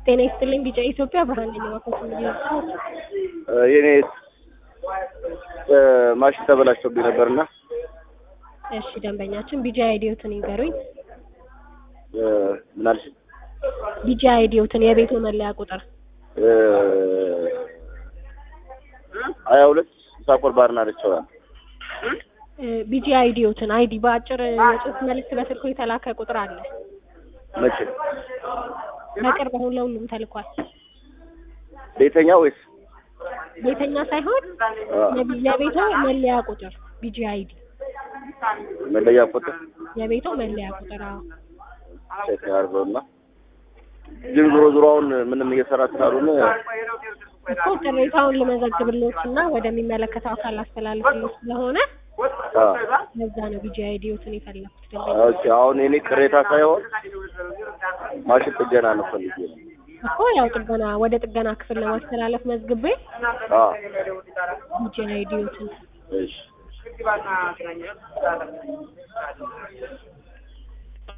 ጤና ይስጥልኝ ቢጫ ኢትዮጵያ ብርሃን ነኝ እባክዎት ምንድነው? የኔ ማሽን ተበላሽቶብኝ ነበርና እሺ ደንበኛችን ቢጂ አይዲዮትን ይንገሩኝ። ምን አልሽ? ቢጂ አይዲዮትን የቤቱ መለያ ቁጥር ሀያ ሁለት ሳቆር ባርና ረቸዋል ቢጂ አይዲዮትን አይዲ በአጭር የጽሁፍ መልዕክት በስልኩ የተላከ ቁጥር አለ። መቼ በቅርብ አሁን ለሁሉም ተልኳል። ቤተኛ ወይስ ቤተኛ ሳይሆን የቢ- የቤቶ መለያ ቁጥር ቢጂ አይዲ መለያ ቁጥር የቤቶ መለያ ቁጥር አዎ። ቼክ አድርገውና ግን ዞሮ ዞሮ አሁን ምንም እየሰራ ስላልሆነ እኮ ቅሬታውን ልመዘግብሎት እና ወደሚመለከተው አካል አስተላልፍሎት ስለሆነ አ ለዛ ነው ቢጂ አይዲዮትን የፈለኩት ደንበኛ ኦኬ አሁን የኔ ቅሬታ ሳይሆን ማሽን ጥገና ነው ፈልጌ ነው። እኮ ያው ጥገና ወደ ጥገና ክፍል ለማስተላለፍ መዝግቤ አ ቢጂ አይዲዮትን እሺ